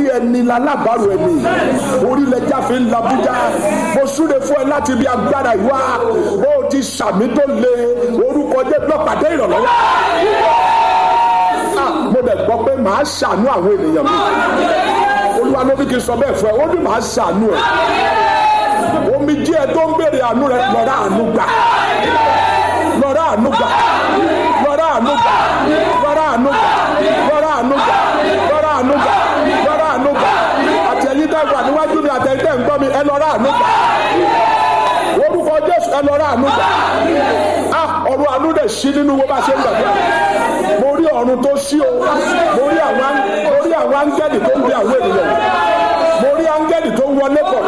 pé ẹni lalábàárò ẹni orílẹ̀-èdè fi ń labújá mo súre fún ẹ láti bí agbára ìwá bó o ti sàmì tó le orúkọ jẹ́ lọ́pàdé ìrànlọ́wọ́ Ah, mo dẹ̀ gbọ́ pé màá ṣàánú àwọn ènìyàn mi olúwa ló ní kí n sọ bẹ́ẹ̀ fún ẹ ó ní màá ṣàánú ẹ omi díẹ̀ tó ń béèrè àánú rẹ lọ́ra àánú gbà lọ́ra àánú gbà lọ́ra àánú gbà lọ́ra àánú gbà lọ́ra àánú gbà lọ́ra àánú gbà lọ́ra àánú gbà àti ẹ̀yin tẹ́ wà níwájú mi àti ẹ̀yin tẹ́ ń gbọ́ mi ẹ lọ́ra àánú gbà orúkọ jésù ẹ lọ́ra àánú gbà á ọ̀run àánú dẹ̀ sí nínú wo bá ṣe ń gbàgbọ́ mo rí ọ̀run tó sí o mo rí àwọn mo rí àwọn áńgẹ́lì tó ń bẹ àwọn ènìyàn mo rí áńgẹ́lì tó ń wọlé bọ̀